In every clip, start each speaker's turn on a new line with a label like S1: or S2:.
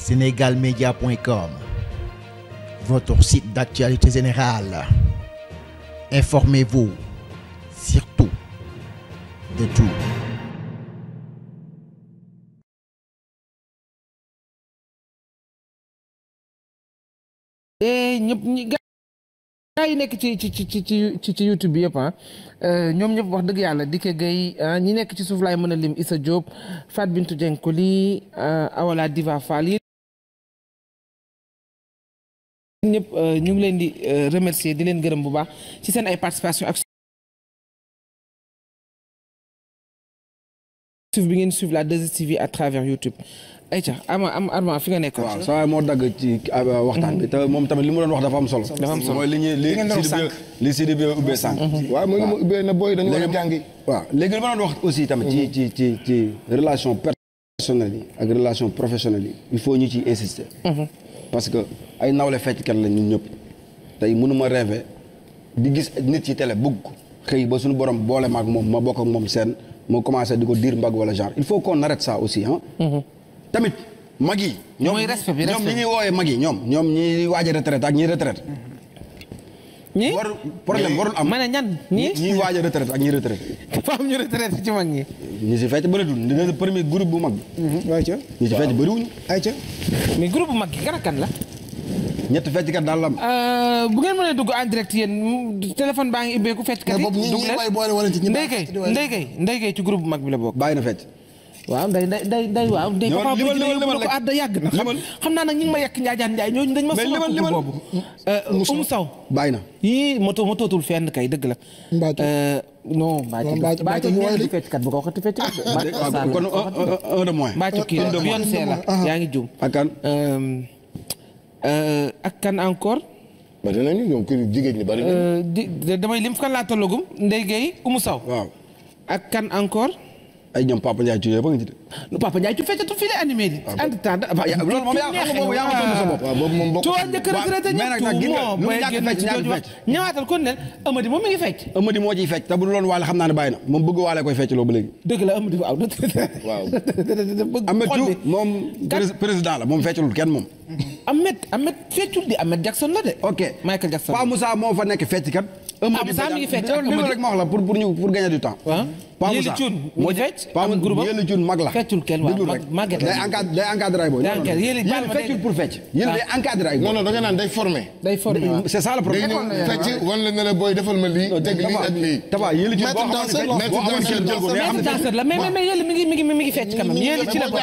S1: Sénégalmedia.com, votre site d'actualité générale. Informez-vous, surtout, de tout.
S2: ñëpp ñi gaa yi nekk ci ci ci ci ci ci YouTube bi yëpp ah ñoom ñëpp wax dëgg yàlla Dike Gueye ñi nekk ci suuf laay mën a lim Issa Diop Fat Bintou Dieng Koli Awala Diva Fall yi ñëpp ñu ngi leen di remercier di leen gërëm bu baax ci seen ay participation ak suuf bi ngeen suivre la 2STV à travers YouTube ayca ama am Armand fi nga nekk
S3: waaw saa moo dagg ci waxtaan bi te moom tamit li mu doon wax dafa am solo.
S2: dafa am solo
S3: mooy li ñuy li li si di bi ubbee sànq.
S4: waaw mooy li ma ubbee na booy dañu war a jàngi.
S3: waaw léegi li ma doon wax aussi tamit. ci ci ci ci relation personnelle yi ak relation professionnelle yi il faut ñu ciy insister. parce que ay nawle fecckat la ñun ñëpp tey mënuma rêver di gis nit ci télé bëgg ko xëy ba suñu borom boole ma ak moom ma bokk ak moom seen ma commencé di ko diir mbagg wala genre il faut qu'on arrête ça aussi ah. tamit mag yi. ñoom
S2: mooy respect bi
S3: ñoom ñi ñuy woowee mag yi ñoom ñoom ñi waaj a retraite ak ñi retraite.
S2: ñi
S3: warul problème warul am.
S2: ma ne ñan ñi
S3: ñi waaj a retraite ak ñi retraite.
S2: dafa am ñu retraite ci mag ñi.
S3: ñi si fecc bëreetul dina premier groupe bu mag bi.
S4: ayca
S3: ñi si fecc bëriwuñu.
S4: ayca.
S2: mais groupe bu mag gi kan ak kan la.
S3: ñetti fecckat daal la am.
S2: bu ngeen mënee dugg en direct yéen téléphone baa ngi ubbeeku fecckat yi.
S4: boobu ñi
S2: dugg
S4: ñi
S2: leen
S4: way boole wala ci ñi
S2: Ndeye Gueye Ndeye Gueye Ndeye Gueye ci groupe bu mag bi la bokk.
S3: bàyyi na fecc.
S2: waaw nday nday nday nday waaw nday
S3: limal-
S2: papa bu
S3: limal-
S2: ci
S3: limal-
S2: yóbbu
S3: limal
S2: ko àdda yàgg na xam
S3: limal.
S2: xam naa nag ñi ngi ma yekk njaajaan njaay ñooñu dañ ma
S3: Mais
S2: sama
S3: limal-
S2: couple
S3: limal.
S2: boobu umu saw
S3: bàyyi na.
S2: yii moto ma tootul fenn kay dëgg la
S4: Mbaacu.
S2: Euh, non Mbaacu
S4: Waaw, Mbaacu-
S2: Mbaacu
S4: Mbaacu
S2: nee
S4: ñu
S2: di
S4: woy
S2: fecckat bu ko waxati fecckat Mbaacu
S3: waaw
S2: Sall
S3: kon un- un- un de moins.
S2: Mbaacu kii la Beyoncé la yaa ngi juum
S3: ak kan.
S2: Euh, euh, ak kan encore
S4: bari nañu ñoom kër jigéen ñi bari nañu.
S2: Euh, di di- damay lim kan laa tollagum Ndeye Gueye umu saw
S3: waaw.
S2: ak kan encore
S3: ay ñoom Papa Ndiaye Thiou yëpp a ngi ci de.
S2: lu Papa Ndiaye ci feccatu fii lay animé di en temps da
S3: ya- loolu moom yaa xam nga boobu yaa ko tontu sa bopp.
S4: waaw boobu moom bokk
S2: tu waa njëkk
S3: waaw,
S2: retraité
S3: mais nag nag gis nga,
S2: ñëpp
S3: lu mu
S2: mooy
S3: ñàkk
S2: génn
S3: fecc,
S2: ci
S3: ñàkk
S2: jooju wax
S3: fecc.
S2: ñëwaatal kon ne Amady moom mi ngi fecc
S3: Amady moo ciy fecc te bu loon waale xam naa ne bàyyi na moom bëgg waale koy fecc loo ba léegi.
S2: dëgg la Amady waaw
S4: waaw.
S3: Ahmed
S2: xol
S3: Thiou
S2: bi
S3: moom prés- président la moom feccalul kenn moom.
S2: Ahmed Ahmed feccul di Ahmed Jackson la de
S3: ok
S2: Michael Jackson
S3: Pa Moussa moo fa nekk fecc kat.
S2: Pa Moussa mi ngi fecc ak
S3: li
S2: Amady.
S3: rek ma wax la pour pour ñu pour gagner du temps.
S2: waaw
S3: Pa
S2: Yéli
S3: Moussa
S2: Thioune
S3: moo
S2: moo
S3: ci
S2: fecc
S3: Pa
S2: am groupe
S3: Yéli Thioune mag la.
S2: feccul kenn waaw
S3: Déglu rek.
S2: Maguette
S3: day
S2: la
S3: encadré day encadré ay boy.
S2: Day encadré. Yéli baal ma
S3: feccul
S2: day-
S3: pour fecc. Yéli day encadré ay boy.
S4: non non da nga naan day formé.
S2: day formé waaw
S3: c'est ça le
S4: day
S3: problème.
S4: ñëw fecc wan la ne la booy defal ma lii. teg lii ak lii.
S3: Tafa Yéli Thioune boo
S4: Maître
S3: xamante ne
S4: danseur,
S3: boo amoon
S4: maître
S3: jël jël ko mais xam
S2: maître
S3: ne
S2: danseur la mais mais mais Yéli mi ngi mi ngi mi ngi fecc quand même Yéli ci la bokk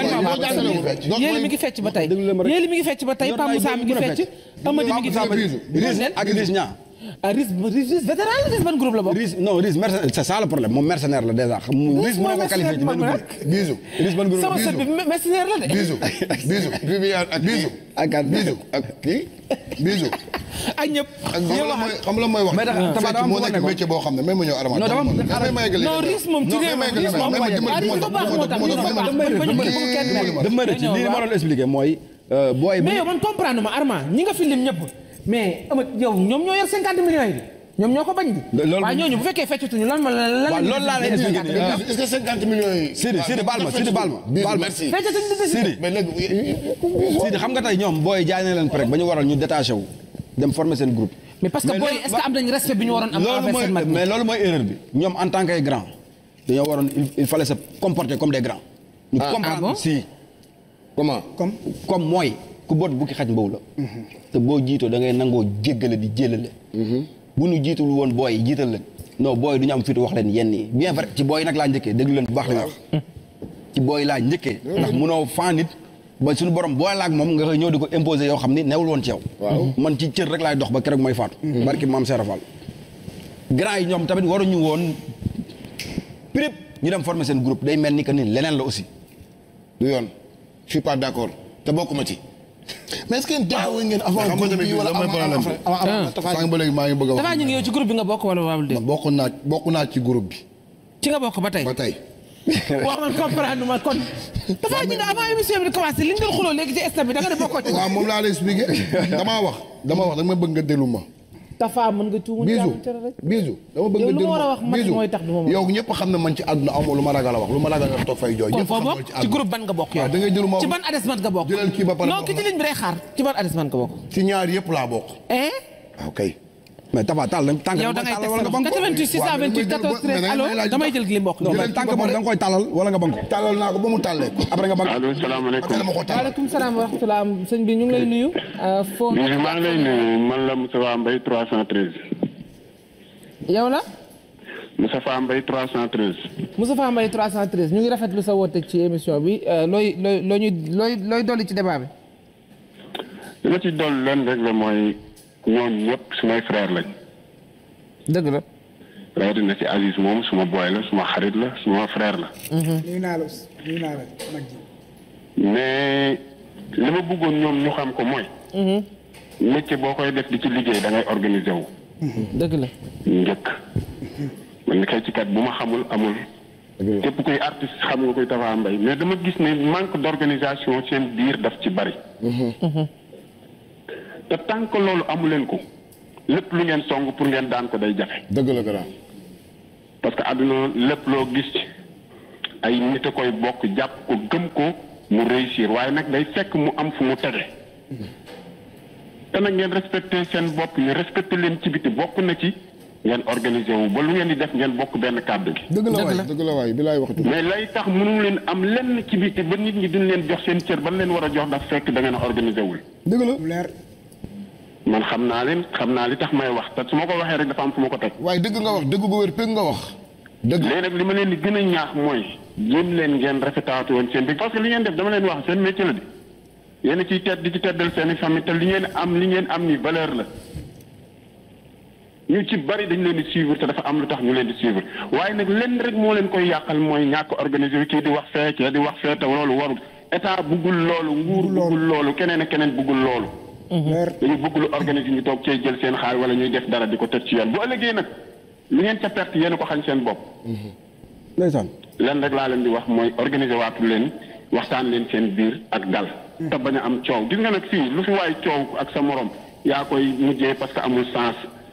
S2: Yéli mi ngi fecc ba tey
S3: Déglu leen ma rek.
S2: Yéli mi ngi fecc ba tey
S3: Yor
S2: Pa
S3: naa
S2: Moussa
S3: ay
S2: mi ngi
S3: groupe
S2: fecc
S3: fecc.
S2: Amady mi ngi
S3: Pa Moussa
S2: fecc
S3: Riz ak Riz ñaa.
S2: ah Riz Riz Riz vétéran la Riz ban groupe la bokk
S3: Riz non Riz mercenaire c'est ça le problème moom mercenaire la déjà. xam Riz
S2: mooy
S3: mënoo ko qualifier ci benn
S2: mercenaire
S3: groupe.
S4: bisu.
S3: Riz ban groupe.
S2: sama sët bi mercenaire la de
S4: bisu bisu. Viviane ak bisu.
S3: ak kan
S4: bisu ak kii bisu.
S2: ak ñëpp
S4: ak xam la mooy xam la mooy wax.
S3: Mais dafa- dafa
S4: fecc
S3: am
S4: moo
S3: fu ma
S4: nekk
S3: nekkoon.
S4: métier boo xam ne même ma ñëw Arama.
S3: Non, dafa am-
S4: damay ma yeggali.
S2: non Riz moom ci
S4: Non,
S2: réew
S4: mais
S2: mi Riz moom
S4: mais
S2: ah
S4: dimbali-
S2: Riz bu baax moo tax Riz bu baax
S3: damay rëcc
S2: bañ
S3: damay
S2: ko kenn mel.
S3: rëcc damay rëcc lii li ma doon expliquer mooy euh, booy
S2: mais
S3: bi
S2: yow man comprendre ma Armand ñi nga fi lim ñëpp mais ama yow ñoom ñoo yor 50 millions yi ñoom ñoo ko bañ di
S3: loolu-
S2: waaye ñooñu bu fekkee feccatuñu lan ma lan
S3: waaw loolu laa lay expliquer nii. ah,
S4: est-ce que 50 millions yi.
S3: Sidi Sidi baal ma Sidi baal ma
S4: Bisu,
S3: baal ma
S4: merci.
S2: feccatuñu di
S3: Sidi
S4: mais léegi
S3: Sidi xam nga tey ñoom booy jaay na leen rek ba ñu waral ñu détaché wu dem former seen groupe.
S2: mais parce que
S3: Mais
S2: booy
S3: loolu-
S2: est-ce que am nañ respect bi ñu waroon am
S3: loolu
S2: envers
S3: mooy
S2: seen mag
S3: mais loolu mooy erreur bi ñoom en tant que grand dañoo waroon il il fallait se comporter comme des grands. ñu
S4: Ah,
S3: comprendre
S2: ah bon
S3: si
S4: comment.
S3: comme comme mooy ku boot bukki xaj mbaw la. te boo jiitoo da ngay nangoo jéggale di jélale. bu ñu jiitul woon booy yi jiital leen. non booy du ñu am fit wax leen yenn yi bien vrai ci booy nag laa njëkkee déglu leen bu baax li ma wax. ci booy laa njëkkee. ndax munoo faa nit ba suñu borom booy la ak moom nga koy ñëw di ko imposer yoo xam ni newul woon ci yow.
S4: Waaw.
S3: man ci cër rek laay dox ba keroog mooy faatu. barki maam Serap Fall. grand yi ñoom tamit waruñu woon prip ñu dem former seen groupe day mel ni que ni leneen la aussi.
S4: du yoon je suis pas d'accord te bokkuma ci. mais est-ce que déggoo ngeen avant
S5: xam nga
S4: groupe
S5: tamit
S4: bi wala
S5: lan mooy
S4: avant
S5: problème bi.
S4: avant avant Tafa
S5: sànq ba léegi maa ngi bëgg a wax.
S2: dafaa ñu ngi yow ci groupe bi nga bokk wala waawul de
S5: man bokk naa bokk naa ci groupe bi
S2: ci nga bokk ba tey
S5: ba tey.
S2: wax man comprendre ma kon dafaa ñu ne avant émission bi di commencé li ñu doon xuloo léegi ci stade bi da nga ne bokkoo ci
S5: waaw moom laa lay expliqué damaa wax dama wax danga ma bëgg nga déglu ma
S2: Tafa mën nga tuumu
S5: bisu
S2: jàmm cere rek.
S5: bisu dama bëgg
S2: Yow
S5: nga
S2: lu ma war a wax man
S5: Bisu,
S2: mooy tax du ma mën.
S5: yow ñëpp xam ne man ci àdduna amoo lu ma ragal a wax lu ma ragal a toog fay jooy
S2: kon
S5: ñëpp
S2: foo
S5: xam
S2: bokk
S5: loolu ci
S2: ci
S5: àdduna
S2: groupe ban nga bokk yow.
S5: waaw da ngay jël ma
S2: ci ban adressement nga bokk.
S5: jëlal kii ba pare
S2: non
S5: ma
S2: ki ci
S5: wax
S2: ligne bi day xaar ci ban adressement nga bokk.
S5: ci ñaar yëpp laa bokk
S2: eh
S5: waaw kay
S3: mais Tafa taal lañ tànk
S2: yow da ngay teg
S3: wala nga
S2: sa
S3: bank ko
S2: 88
S5: waaw, mais
S2: 628 14 13
S5: mais
S2: allo
S5: damay laaj
S2: damay
S5: ba-
S2: jël li mbokk.
S3: non mais
S5: jëlal
S3: tànk
S5: kii ba
S3: boobu da nga koy tàllal wala nga bank ko
S5: tàllal naa ko ba mu tàllee ko
S3: après nga bank
S6: allo salaamaaleykum
S5: après dama ko tàllal
S2: waaleykum salaam wa rahmatulah sëñ bi ñu ngi lay nuyu. foo
S6: bi maa ngi lay nuyu man la Moustapha Mbaye 313
S2: yow la
S6: Moustapha Mbaye 313
S2: Moustapha Mbaye 313 ñu ngi rafetlu sa woote ci émission bi euh, looy looy loo ñuy looy looy dolli ci débat bi.
S6: li ma ci dolli leen rek la mooy ñoom ñëpp sumay frère lañ
S2: dëgg la.
S6: rawatina ci Aziz moom suma boy la suma xarit la suma frère la
S7: nuyu naa la nuyu naa la mag ji
S6: mais li ma bëggoon ñoom ñu xam ko mooy métier boo koy def di ci liggéey da ngay organiser wu
S2: dëgg la.
S6: njëkk man kay ci kat bu ma xamul amul képp kuy artiste xam nga koy Tafa Mbaye mais dama gis ne manque d'organisation seen biir daf ci bari te tant que loolu amu leen ko lépp lu ngeen song pour ngeen daan ko day jafe
S5: dëgg la grand
S6: parce que àdduna lépp loo gis ci ay nit a koy bokk jàpp ko gëm ko mu réussir waaye nag day fekk mu am fu mu tege te nag ngeen respecté seen bopp ñu respecté leen ci biti bokk na ci ngeen organisé wu ba lu ngeen di def ngeen bokk benn kàddu gi
S5: dëgg la
S2: Dëgg
S5: waay
S2: la.
S5: dëgg la waay bi laay waxtu
S6: mais lay tax mënu leen am lenn ci biti ba nit ñi duñ leen jox seen cër ba leen war a jox daf fekk da ngeen a organisé wul
S5: dëgg la
S7: lu leer
S6: man xam naa leen xam naa li tax may wax te su ma ko waxee rek dafa am fu ma ko teg
S5: waaye dëgg nga wax dëgg gu wér pégg nga wax dëgg
S6: léegi nag li ma leen di gën a ñaax mooy jéem leen ngeen rafetaatu woon seen bi parce que li ngeen def dama leen wax seen métier la di yéen a ciy tedd di ci teddal seen i famille te li ngeen am li ngeen am ni valeur la ñu ci bari dañ leen di suivre te dafa am lu tax ñu leen di suivre waaye nag lenn rek moo leen koy yàqal mooy ñàkk organisé kii di wax fee kii di wax fee te loolu warul état buggul loolu nguur buggul loolu keneen ak keneen buggul loolu
S7: leer
S6: dañu bëgg lu organiser ñu toog cee jël seen xaal wala ñuy def dara di ko teg ci yoon bu ëllëgee nag lu ngeen ca perte yéen a ko xañ seen bopp
S3: ndeysaan
S6: lenn rek laa leen di wax mooy organiser waatu leen waxtaan leen seen biir ak dal te bañ a am coow gis nga nag fii lu fi waay coow ak sa morom yaa koy mujjee parce que amul sens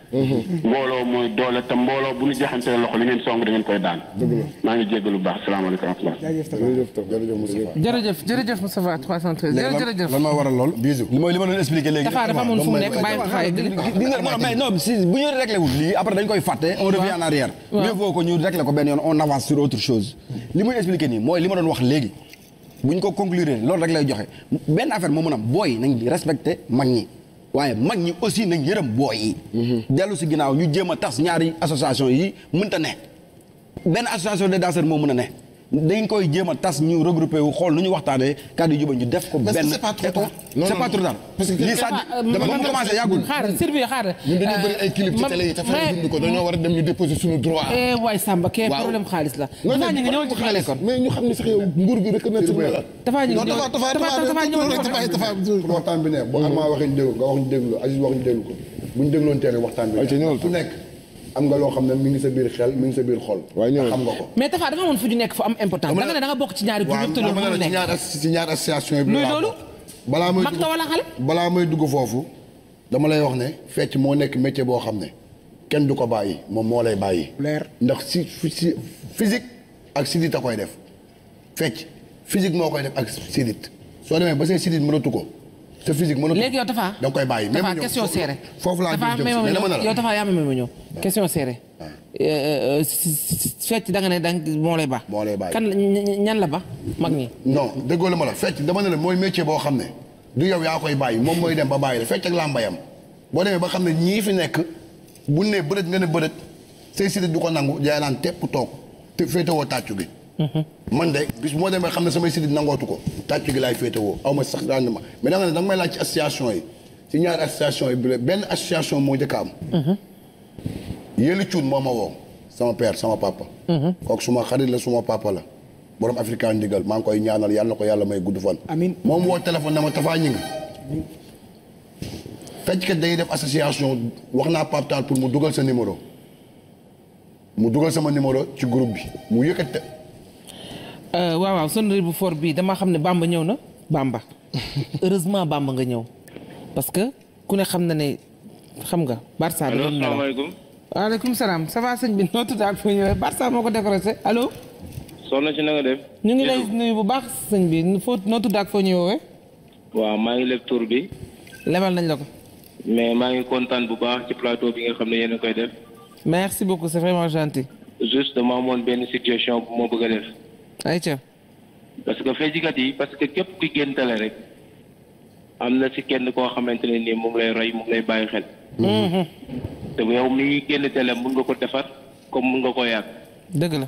S6: mbooloo mooy doole te mbooloo bu ñu joxantee loxo li ngeen song da ngeen koy daan maa ngi jéggalu bu baax salaamaaleykum wa rahmatulah
S7: jaajëf Tafa
S5: jërëjëf Tafa jërëjëf Moustapha
S2: jërëjëf jërëjëf Moustapha 313
S3: léegi
S2: jërëjëf.
S3: lan moo waral lool
S5: bisu
S3: li mooy li ma doon expliqué léegi
S2: Tafa dafa amoon fu mu nekk bàyyi Tafa yeggali.
S3: gis nga non mais non si bu ñu réglé wul lii après dañ koy fàtte on revient en arrière
S2: waaw.
S3: mieux vaut que ñu réglé ko benn yoon on avance sur autre chose li muy expliqué nii mooy li ma doon wax léegi bu ñu ko conclure loolu rek lay joxe benn affaire moo mën a booy nañ respecté mag ñi waaye mag ñi aussi nañ yërëm booy yi dellu si ginnaaw ñu jéem a tas ñaari association yi mënta ne benn association des danseurs moo mën a ne dañ koy jéem a tas ñu regroupé wu xool nu ñu waxtaanee kàddu yu juba ñu def ko
S4: Mais
S3: benn
S4: c'est pas trop tard.
S5: Non,
S3: c'est
S5: non,
S3: pas
S5: non.
S3: trop tard
S5: Parce que
S3: lii ça
S2: Tafa, euh,
S3: dama
S2: man-
S3: mu commencé yàggul
S2: xaaral Sylvie xaaral.
S5: ñun dañuy bëri ay clip ci
S2: man-
S5: télé yi te
S2: mais-
S5: fexe dund ko dañoo war a dem ñu déposer suñu droit
S2: eh waay Samba kee
S5: Waaw.
S2: problème xaalis la.
S5: non
S2: Tafa ñu ngi ñëwal ci xale kon.
S5: mais ñu xam ne sax yow nguur gi reconnaître na la
S2: Tafa ñu ngi
S4: non
S2: ñëwal
S4: Tafa Tafa
S2: Tafa Tafa ñëwal ci
S4: Tafa
S2: xale.
S4: Tafa
S5: pour waxtaan bi ne bu Arma waxee ñu déglu nga wax ñu déglu Aziz wax ñu déglu ko bu ñu dégloon teel waxtaan bi ne ku nekk am nga loo xam ne mi ngi sa biir xel mi ngi sa biir xol xam nga ko
S2: mais Tafa dafa amoon fu ñu nekk fu am important da nga ne da nga bokk ci ñaari groupe
S5: waaw
S2: yëpp te loolu
S5: dama ne
S2: mënul
S5: la ci
S2: nekk.
S5: ñaar as- ci ñaar association yi
S2: Luy
S5: laa
S2: loolu?
S5: bokk. balaa may
S2: mag nga wala xale.
S5: balaa may dugg foofu dama lay wax ne fecc moo nekk métier boo xam ne kenn du ko bàyyi moom moo lay bàyyi
S7: leer
S5: ndax si si physique ak sidit a koy def fecc physique moo koy def ak sidit soo demee ba say sidit mënatu ko sa physique mënatu
S2: léegi yow Tafa.
S5: da nga koy bàyyi.
S2: Tafa
S5: même ñoom
S2: question
S5: foofu-
S2: serrée.
S5: foofu laa
S2: Tafa
S5: jëm
S2: may
S5: si
S2: ma
S5: mais dama ne
S2: ñëw
S5: la.
S2: yow Tafa yaa ma may ma ñëw. question serrée. Euh, euh, si- si- fecc da nga ne da nga moo lay ba.
S5: Moo lay bàyyi.
S2: kan la ñan ñan la ba mag ñi.
S5: non déggoo la ma la fecc dama ne la mooy métier boo xam ne du yow yaa koy bàyyi moom mooy dem ba bàyyi la fecc ak làmbayam boo demee ba xam ne ñii fi nekk buñ ne bërët nga ne bërët say sidit du ko nangu jaay naan tepp toog te féetewoo tàccu gi man de bis moo demee xam ne samay sidit nangootu ko tàccu gi laay féetewoo aw ma sax rendement mais da nga ne da nga may laaj ci association yi ci ñaari association yi bi benn association moo njëkk a am yéeli cuun moo ma woo sama père sama papa kooku suma xarit la suma papa la borom africain ndigal maa ngi koy ñaanal yàlla na ko yàlla may gudd fan
S7: Amiin.
S5: moom woo téléphone na ma tafaa ñi ngi fecckat dañuy def association wax naa Pape Tall pour mu dugal sa numéro mu dugal sama numéro ci groupe bi mu yëkkate
S2: Euh, waaw waaw sonnerie bu fort bii dama xam ne Bamba ñëw na Bamba heureusement Bamba nga ñëw parce que ku ne xam na ne xam nga Barça da
S8: allo
S2: doon nelaw
S8: salaamaaleykum
S2: waaleykum salaam ça va sëñ bi noo tudd ak fu ñëwee Barça moo ko décoré allo
S8: soxna si na nga def
S2: ñu ngi lay nuyu bu baax sëñ bi foo noo tudd ak foo ñu woowee
S8: waaw maa ngi leb tur bi
S2: lebal nañ la ko
S8: mais maa ngi kontaan bu baax ci plateau bi nga xam ne yéen a koy def
S2: merci beaucoup c'est vraiment gentil
S8: juste dama amoon benn situation bu ma bëgg a def
S2: ayca
S8: parce que feccikat yi parce que képp ki géntale rek am na si kenn koo xamante ne nii mu ngi lay roy mu ngi lay bàyyi xel te yow mi génn télé mun nga ko defar comme mun nga ko yàq
S2: dëgg la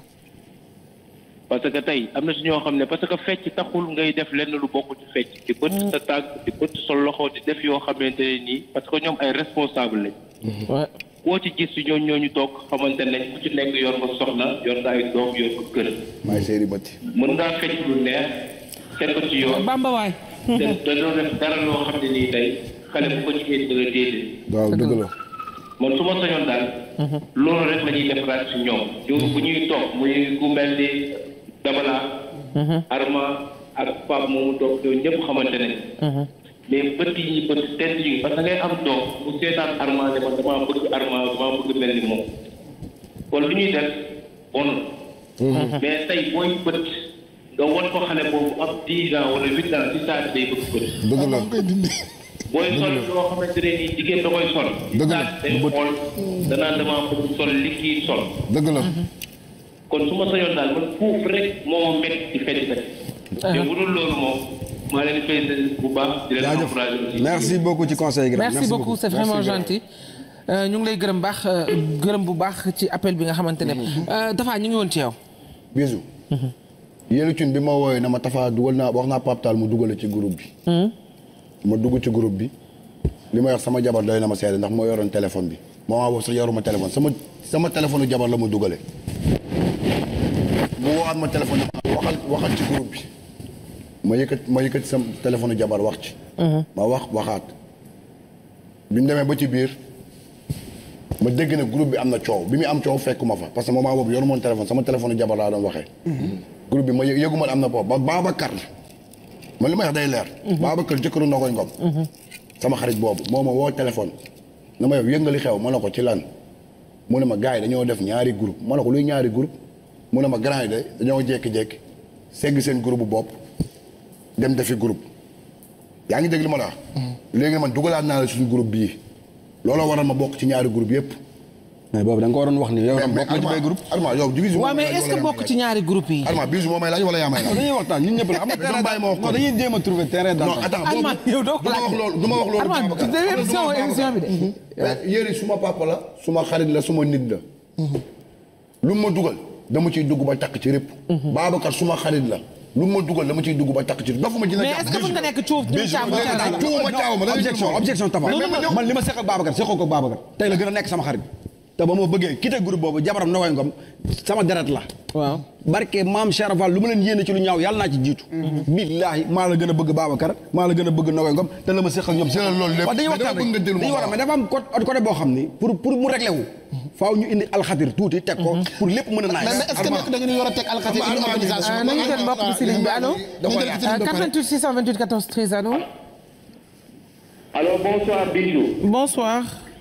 S8: parce que tey am na si ñoo xam ne parce que fecc taxul ngay def lenn lu bokk ci fecc di bëtt sa tànk di bëtt sa loxo di def yoo xamante ne nii parce que ñoom ay responsable lañ
S2: ouais
S8: koo ci gis si ñooñu ñooñu toog xamante ne ku ci nekk yor nga soxna yor nga ay doom yor ko kër
S5: maay séeri bëtti
S8: mën ngaa fecc lu neex teg ko ci yoon
S2: Bamba waay
S8: te te doo def dara loo xam ne nii tey xale bu ko ci indi dëgg déedéet
S5: waaw dëgg la
S8: man su ma sañoon daal loolu rek la ñuy defaraat si ñoom yow bu ñuy toog muy ku mel ni Dabala Arma ak Pape moomu toog yooyu ñëpp xamante ne mais bët yi ñu bët tent yi parce que ngay am doom bu seetaan Arma ne man damaa bëgg Arma damaa bëgg mel ni moom kon lu ñuy def bon mais tey booy bët nga wan ko xale boobu am dix ans wala huit ans si saa si day bëgg bët
S5: dëgg la
S8: booy sol loo xamante ne nii jigéen da koy sol.
S5: Dëgg la,
S8: day xool danaa damaa bëgg sol li kii sol.
S5: dëgg la
S8: kon su ma sañoon daal man foofu rek moo ma métti ci fecc fecc. te bu dul loolu moom maa leen di félicité bu baax. di leen
S3: jaajëf
S8: encouragé aussi.
S3: merci beaucoup ci conseil gi
S2: merci beaucoup c'est vraiment gentil Euh, ñu ngi lay gërëm baax euh, gërëm bu baax ci appel bi nga xamante ne Euh, Tafa ñu ngi woon ci yow
S5: bisu yéen cun bi ma wooyee na ma tafaa dugal naa wax naa Pape Tall mu dugale ci groupe bi ma dugg ci groupe bi li ma wax sama jabar doy na ma seede ndax moo yoroon téléphone bi moment boobu sax yoruma téléphone sama sama téléphone jabar la ma dugale mu woowaat ma téléphone waxal waxal ci groupe bi ma yëkkat ma yëkkat sama téléphone jabar wax ci ma wax waxaat bi mu demee ba ci biir ma dégg ne groupe bi am na coow bi mu am coow fekkuma fa parce que moment boobu yoru moon téléphone sama téléphone jabar laa doon waxee groupe bi ma yë- yëgu ma am na boobu ba Babacar man li may wax day leer Babacar jëkkëru Ndogoy Ngom sama xarit boobu moo ma woo téléphone na ma yow yëngali xew ma ne ko ci lan mu ne ma gars yi dañoo def ñaari groupe ma ne ko luy ñaari groupe mu ne ma grand yi de dañoo jékki-jékki segg seen groupe bu bopp dem defi groupe yaa ngi dégg li ma la wax léegi man dugalaat naa la suñu groupe bii looloo waral ma bokk ci ñaari groupe yëpp
S3: mais boobu da nga ko waroon wax ni yow tam
S5: mais
S3: bokk nga ci bay groupe
S5: Arma yow bisu
S2: waaw mais est-ce que bokk ci ñaari groupe yi
S5: Arma bisu moo may laaj wala yaa may laaj
S3: dañuy waxtaan ñun ñëpp la am na
S5: Mais dama bàyyi ma wax ko.
S3: non dañuy jéem a trouver terrain
S5: non
S3: d'entente
S5: attends
S2: Arma
S5: boobu
S2: yow doo ko
S5: du ma
S2: laaj
S5: wax loolu du ma wax loolu
S2: Arma
S5: Babacar.
S2: deuxième
S5: Xam nga
S2: émission
S5: du ma wax
S2: émission bi de
S5: Babacar. yéen suma papa la suma xarit la suma nit la lu mu ma dugal dama ciy dugg ba takk ci répp Babacar suma xarit la lu mu ma dugal dama ciy dugg ba takk ci répp dafa ma dina
S2: mais
S5: jàpp
S2: est-ce que mën nga nekk cuuf ñu caabu caabu
S5: tuuma caaw ma da ngay
S3: objection
S5: tuuma.
S3: objection Tafa
S5: Mais même
S3: man li ma seq ak Babacar seqoo ko Babacar tey la gën a nekk sama xarit te ba ma bëggee quitté groupe boobu jabaram Ndogoy Ngom sama deret la
S2: waaw
S3: barke maam Cheikh Fall lu ma leen yéene ci lu ñaaw yàlla naa ci jiitu billaahi maa la gën a bëgg Babacar maa la gën a bëgg Ndogoy Ngom te la ma seq ak ñoom
S5: Jëlal loolu lépp.
S3: waaw dañuy
S5: Mais dama
S3: waxtaan
S5: bëgg nga
S3: rek
S5: déglu
S3: dañuy
S5: ma
S3: war a
S5: wax.
S3: mais dafa am côté côté boo xam ni pour pour mu réglé wu faaw ñu indi alxatir tuuti teg ko pour lépp mën a naaj
S4: mais mais est-ce que nekk da ngeen war a teg alxati une organisation.
S2: Euh, nañu jël mbokk bi si ligne bi allo
S4: dafa yaatu.
S2: Euh, 88 628 14 13 allo
S8: allo bonsoir Bijou.
S2: bonsoir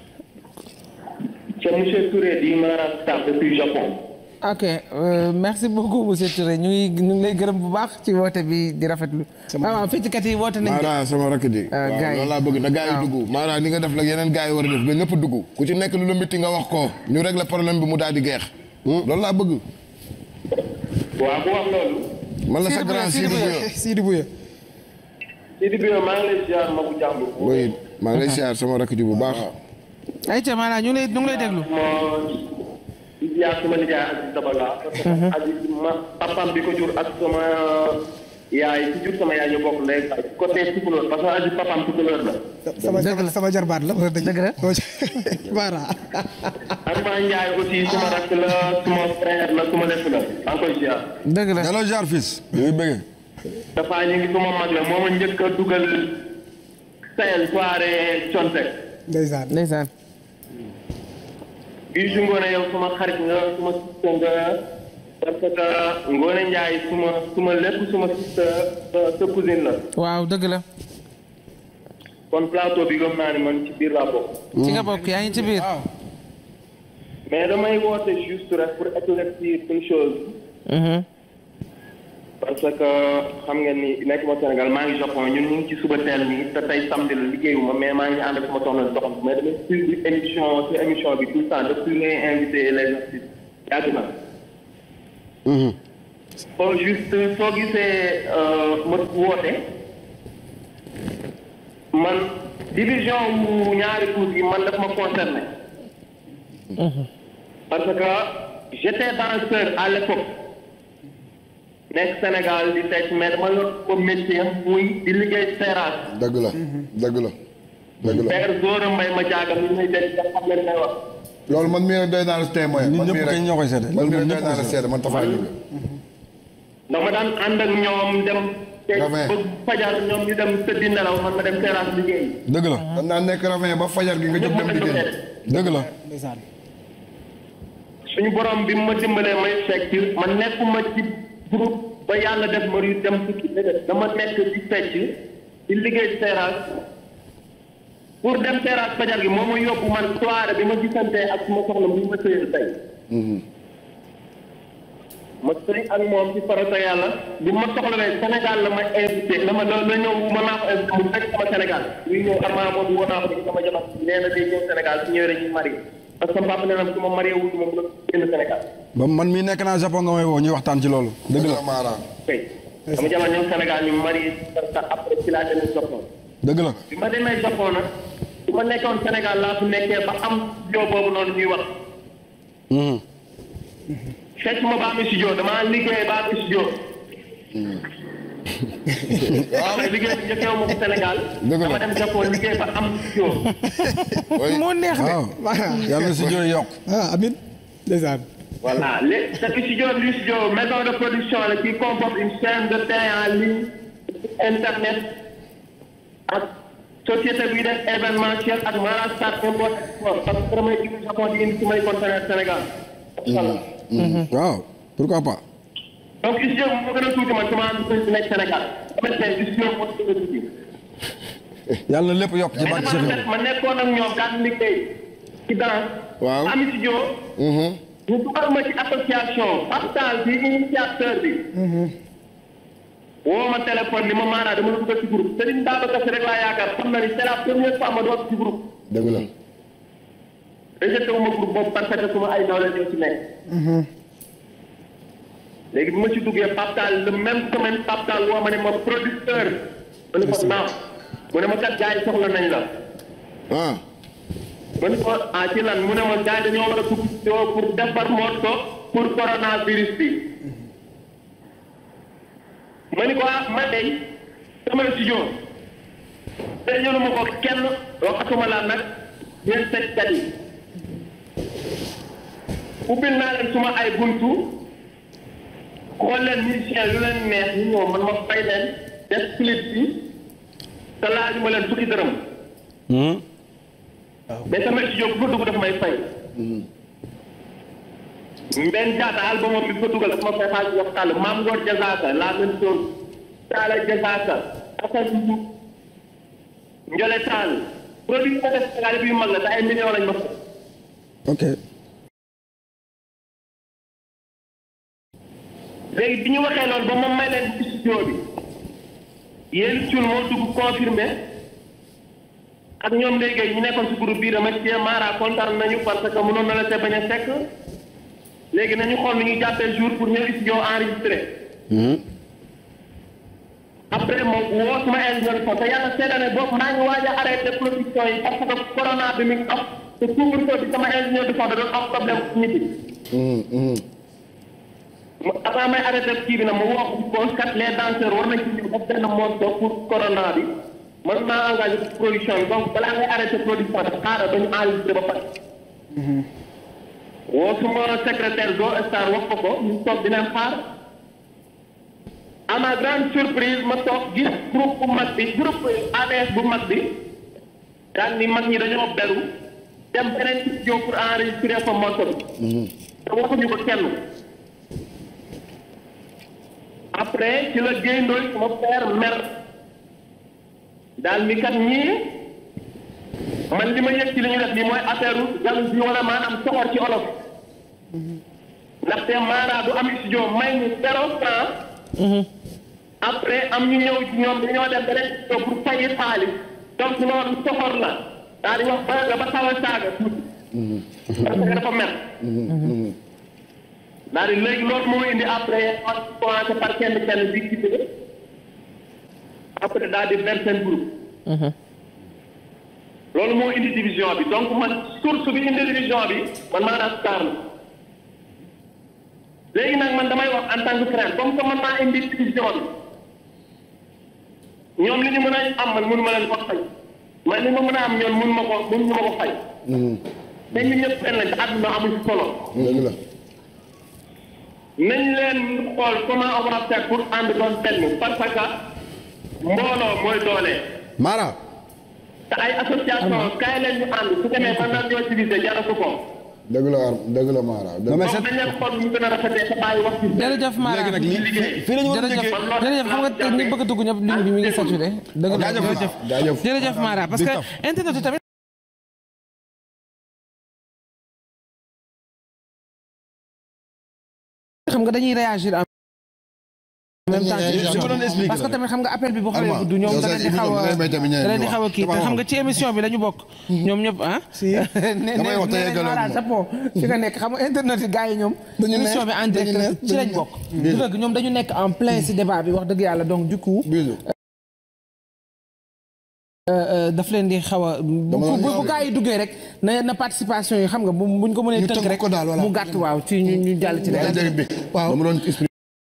S8: c'est monsieur Touré di Mara Star depuis Japon.
S2: ok euh, merci beaucoup monsieur Touré ñu ngi ñu ngi lay gërëm bu baax ci woote bi di rafetlu ah waaw fecckat yi woote nañ
S4: Mara sama rakk ji.
S2: Ah,
S4: waaw
S2: gars yi.
S4: loolu laa bëgg na gars yi
S2: waaw.
S4: dugg. Mara ni nga def la yeneen gars yi war a def ba ñëpp dugg. ku ci nekk lu la métti nga wax ko ñu régler problème bi mu daal di geex. loolu laa bëgg.
S8: waaw bu wax loolu.
S4: man la sa
S2: Sidi
S4: grand
S2: Bouya,
S4: Sidi
S2: Sidi Bouya.
S4: Bouya.
S7: Sidi Bouya
S8: Sidi Bio maa ngi lay ziar Magu Jàmbur.
S4: oui maa ngi lay siyaar sama rakk ji bu baax.
S2: ayca maanaam ñu ngi lay ñu ngi lay déglu
S8: moo di ziar suma nijaay Aziz Dabala. parce que Aziz ma papaam bi ko jur ak sama yaay ci jur sama yaay ñu bokk ndey ak côté Tukulóor parce que Aziz papaam Tukulóor la.
S7: sama
S2: Dëgg la.
S7: sama jarbaat la wala dëgg
S2: Dëgg la.
S7: Mara
S8: Arma Ndiaye aussi suma rakk la suma frère la suma lépp la maa ngi koy ziar.
S2: dëgg la
S3: delloo jaar fils ñu ngi bëggee
S8: dafa ñu ngi suma mag la moo ma njëkk a dugal Sahel soirée Contek.
S7: ndeysaan
S2: ndeysaan
S8: bii su ngoone yow suma xarit nga suma sista nga parce que ngoone Ndiaye suma suma lépp suma sista sa sa cousine la.
S2: waaw dëgg la
S8: kon plateau bi gëm naa ni man ci biir laa bokk.
S2: ci nga bokk yaa ngi ci biir.
S8: mais damay woote juste rek pour éclaircir une chose. parce que xam ngeen ni nekk ma Sénégal maa ngi Japon ñun ñu ngi ci suba teel nii te tey samedi la liggéeyuma mais maa ngi ànd ak sama soxna doxam mais damay suivre émission ci émission bi tout le temps depuis ngay invité les artistes yàgg na. soo juste soo gisee ma woote man division wu ñaari coups yi man daf ma concerné. parce que j'étais danseur à l'époque nekk Sénégal di teg mais dama yor ko métier muy di liggéey terrasse.
S4: dëgg la dëgg la dëgg la
S8: père Zora Mbaye ma jaaga mi may dégg nga xam leen may wax.
S5: loolu man mii rek doy naa la témoin
S3: ñun
S5: man
S3: ñëpp
S5: mii
S3: kay
S5: rek
S3: ñoo koy seede
S5: man mii
S3: loolu
S5: rek doy
S3: ñëpp
S5: naa la
S3: koy
S5: seede man Tafa Ndiouga
S8: dama daan ànd ak ñoom dem. te
S5: Ravin.
S8: ba fajar ñoom ñu dem tëddi nelaw man ma dem terrasse liggéey.
S3: dëgg la
S5: dan naa nekk ravin ba fajar gi nga jóg dem liggéey
S3: dëgg la
S7: ndeysaan
S8: suñu borom bi ma dimbalee may fecc man nekkuma ci groupe ba yàlla def ma yu dem tukki déedéet dama nekk di fecc di liggéey terrasse pour dem terrasse fajar gi moo ma yóbbu man soirée bi ma gisante ak suma soxna bi ma sëyal tey ma sëy ak moom ci farata yàlla bi ma soxlawee Sénégal la ma invité la ma la la ñëw ma naa ko invité mu fekk sama Sénégal luy ñëw arma moom woo naa ko ni sama jabar nee na day ñëw Sénégal su ñëwee dañuy marié parce que papa nee na su ma marié wul moom la génn Sénégal
S3: ba man mii nekk naa Japon nga may woo ñuy waxtaan ci loolu dëgg la
S4: Mara
S8: kay sama jabar ñëw Sénégal ñu marié parce que après ci laa demee Japon
S3: dëgg la
S8: bi ma demee Japon nag bi ma nekkoon Sénégal laa fi nekkee ba am studio boobu noonu ñuy wax fekk ma ba am studio damaa liggéey ba am studio waaw liggéey bi njëkkee ma ko Sénégal
S3: Dëgg la.
S8: dama dem Japon liggéey ba am studio
S2: moo neex de.
S3: waaw yàlla na si jooy yokk
S7: ah amin ndeysaan
S8: voilà léegi ce studio bi studio maison de production la qui comporte une chaîne de télé en ligne internet ak société bi def événementiel ak Mara Star import export parce que damay jóge Japon di indi su may conteneur Sénégal incha allah
S3: waaw pourquoi pas
S8: donc studio bi moo gën a tuuti man sama entreprise bi nekk Sénégal dama tey studio moo gën a tuuti
S3: yàlla na lépp yokk ci
S8: mais
S3: barke
S8: dama
S3: Cheikh
S8: def
S3: Ibrahima
S8: ma nekkoon ak ñoom daan liggéey ci danse
S4: Waaw.
S8: am studio ñu dugal ma ci association Pascal bi initiateur bi woo ma téléphone ni ma maanaa dama la dugal ci groupe Serigne Babacar Sy rek laa yaakaar xam na ni c'est la première fois ma doon ci groupe
S5: dëgg la
S8: rejeté wu ma groupe boobu parce que suma ay nawle ñoo ci nekk léegi bi ma ci duggee Pascal le même semaine Pascal woo ma ne ma producteur ma ne ko naam mu ne ma kat gars yi soxla nañ la
S4: ah
S8: ma ne ko ah ci lan mu ne ma gars yi dañoo war a dugg ci yow pour defar morceau pour coronavirus bi ma ni ko ah man de sama studio te ñënu ma ko kenn waxatuma laa nag yéen seetkat yi ubbil naa leen suma ay buntu xool leen musicien lu leen neex ñu ñëw man ma fay leen def clip bi te laaju ma leen fukki dërëm mais sama studio bu fa dugg daf may fay. Mbène Diatta album bi fa dugal daf ma fay xaalis wax tàll Maam Ngor Jazaaka la même chose Talla Jazaaka Assane Diouf Ndiolé Tall produit ko def Sénégal bi yu mag la te ay millions lañ ma fay.
S3: ok
S8: léegi bi ñu waxee loolu ba ma may leen ci studio bi yéen cun moo dugg confirmé ak ñoom léegi ñu nekkoon ci groupe bii dama ci Mara kontaan nañu parce que mënoon na la te bañ a fekk léegi nañu xool nu ñuy jàppee jour pour ñëw studio enregistré après moom woo suma ingénieur son te yàlla seede ne boobu maa ngi waaj a arrêté production yi parce que corona bi mi ngi am te couvre-feu bi sama ingénieur de son da doon am problème nit yi ma avant may arrêté kii bi nag ma wax ko kat les danseurs war nañ ci ñëw def benn morceau pour corona bi man maa engagé ci production bi donc balaa ngay arrêté production bi xaaral ba ñu enregistré ba pare. woo suma secrétaire do star wax ko ko ñu toog di leen xaar à ma grande surprise ma toog gis groupe bu mag bi groupe ADS bu mag bi daal ni mag ñi dañoo beru dem beneen studio pour enregistrer fa morceau bi. te waxuñu ko kenn. après ci la géndooy sama père mer daal ni kat ñii man li ma yëg ci li ñu def nii mooy affaire jalousie wala maanaam soxor ci olof ndaxte Mara du am studio may ñu zéro franc après am ñu ñëw ci ñoom dañoo dem beneen studio pour fayi xaalis donc loolu soxor la daal di wax ba nga ba xaw a saaga tuuti parce que dafa mer daal di léegi loolu moo indi après on commencé par kenn kenn di ci après daal di vers seen groupe loolu moo indi division bi donc man source bi indi division bi man maanaam star la léegi nag man damay wax en tant que frère comme que man maa indi division bi ñoom li ñu mën a am man mënu ma leen ko fay man li ma mën a am ñoom mënu ma ko mënu ma ko fay te ñu ñëpp benn lañ te àdduna amul solo
S5: dëgg la
S8: nañ leen xool comment on va faire pour ànd doon benn parce que mbooloo mooy doole
S5: Mara
S8: te ay association kaay leen ñu ànd su demee ba naan ñoo diviser jaratu ko
S5: dëgg la Ar- dëgg la Mara dëgg
S3: non mais
S8: donc
S3: c'est
S8: dañ leen xool ñu gën a rafetee te bàyyi wax ci
S2: jërëjëf Mara
S3: léegi nag lii fii la ñu war a
S2: jërëjëf
S3: njëkkee
S2: jërëjëf xam nga te ñi bëgg a dugg ñëpp ligne bi mi ngi saturé dëgg la
S3: Jaajëf.
S2: jërëjëf
S5: jaajëf
S2: jërëjëf Mara parce que internet yi tamit xam nga dañuy réagir en même temps ci émission
S3: ko doon
S2: bi.
S3: expliquer
S2: parce que tamit xam nga appel bi boo xawee
S5: Alma,
S2: gudd ñoom
S5: yow
S2: da
S5: sa
S2: leen di xaw a
S5: émission bi da ngay may tamit ñeneen
S2: da leen di
S5: ñu
S2: xaw a kii te
S5: wax.
S2: xam nga ci émission bi la ñu bokk ñoom ñëpp ah ne
S5: Damay wax te
S2: ne
S5: yeggale
S2: voilà
S5: ak moom.
S2: Japon fi nga nekk xam nga internet yi gars yi ñoom émission bi en direct ci lañ bokk du dëgg ñoom dañu nekk en plein si débat bi wax dëgg yàlla donc du coup
S5: bisu
S2: daf leen di xaw a bu
S5: doon
S2: bu
S5: ñaaw de.
S2: gaa yi duggee rek na na participation yi xam nga bu buñ ko mënee
S9: Ñu
S2: tënk
S9: tënk
S2: rek
S9: ko daal, voilà.
S2: mu gàtt waaw ci ñu ñu jàll ci
S5: yaa ngi
S2: leneen
S5: dégg bi
S9: Waaw.
S5: dama doon expliquer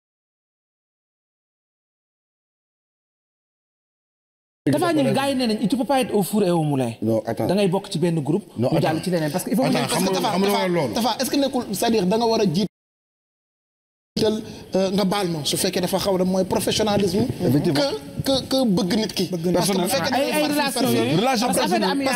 S2: dafa ñun gaa yi nee nañ tu peux pas être au four et au moulin
S5: non attends
S2: da ngay bokk ci benn groupe
S5: Non,
S2: ñu jàll
S5: attends.
S2: ci leneen parce que il faut
S5: Attends,
S2: mu
S5: xam nga
S9: Tafa
S5: xam nga
S9: Tafa
S5: loolu
S9: Tafa est-ce que nekkul c'est-à-dire da nga war a jiital euh, nga baal ma su fekkee dafa xaw a mooy professionnalisme. que que que bëgg nit ki. parce que bu fekkee da
S2: ay
S9: nga
S2: ay
S9: far fii,
S2: relation
S9: far fii.
S2: yooyu
S3: Relation
S2: parce que affaire am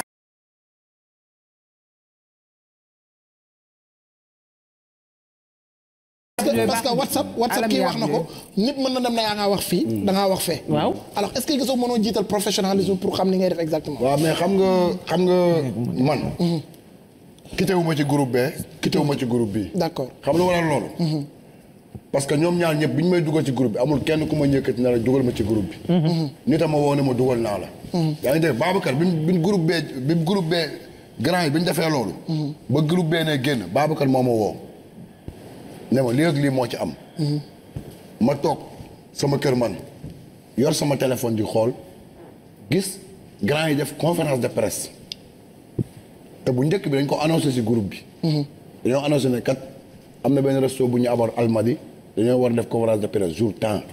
S9: parce que parce que WhatsApp WhatsApp kii wax na ko nit mën na dem na yaa ngaa wax fii. da ngaa wax fee.
S2: waaw
S9: alors est-ce que gisoo mënoo jiital professionnalisme pour xam ni ngay def exactement.
S5: waaw mais xam nga xam nga man quitté wu ma ci groupe bee quitté wu ma ci groupe bii
S9: d'accord
S5: xam lu waral loolu parce que ñoom ñaar ñëpp bi ñu may dugal ci groupe bi amul kenn ku ma ñëkkati na la dugal ma ci groupe bi nit a ma woo ne ma dugal naa la yaa ngi dégg Babacar bi bi groupe bee bi groupe bee grand yi bi ñu defee loolu ba groupe bee ne génn Babacar moo ma woo ne ma lii ak lii moo ci am ma toog sama kër man yor sama téléphone di xool gis grand yi def conférence de presse te bu njëkk bi dañ ko annoncé ci groupe bi dañoo annoncé ne kat am na benn resto bu ñu amoon Almadi dañoo war a def conférence de presse jour temps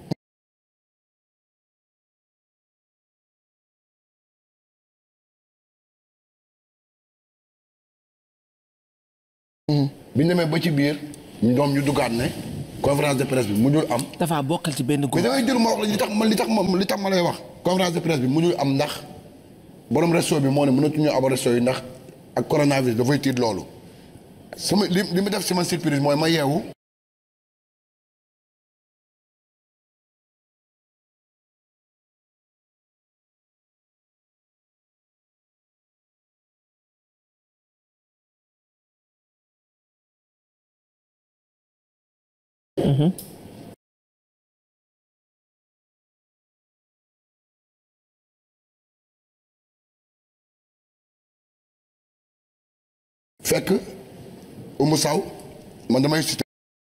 S5: bi ñu demee ba ci biir ñoom ñu duggaat ne conférence de presse bi mujjul am
S2: dafa bokkal ci benn
S5: mais
S2: groupe
S5: damay jël ma wax la li tax ma li tax ma li tax ma lay wax conférence de presse bi mujjul am ndax borom resto bi moo ne mënatuñu am resto yi ndax ak coronavirus dafay tiit loolu sama li li mu def si man surprise mooy ma yeewu fekk Oumou Sow man damay cité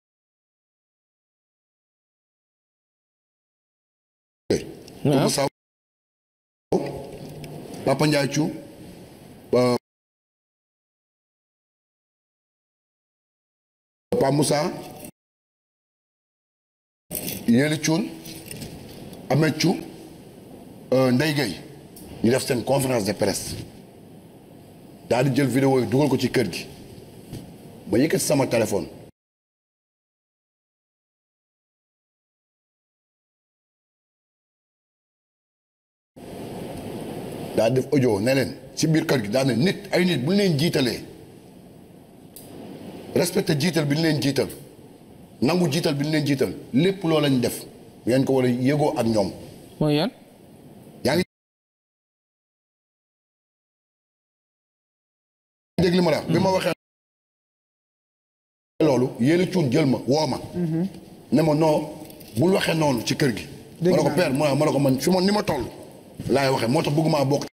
S5: Oumou Sow Papa Ndiaye Thiou euh, Pa Moussa Yeli Thioune Ahmed Thiou euh, Ndeye Gueye ñu def seen conférence de presse daal di jël vidéo yi dugal ko ci kër gi ba yëkkati sama téléphone daal def audio ne leen ci biir kër gi daal ne nit ay nit bu ñu leen jiitalee respecté jiital bi ñu leen jiital nangu jiital bi ñu leen jiital lépp loo lañ def ngeen ko war a yëgoo ak ñoom
S2: mooy yan
S5: yaa ngi ma la wax bi ma waxee loolu yéen a cuun jël ma woo ma ne ma non bul waxee noonu ci kër gi ma ne ko père ma ne ko man fi ma ni ma toll laay waxee moo tax bëgguma bokk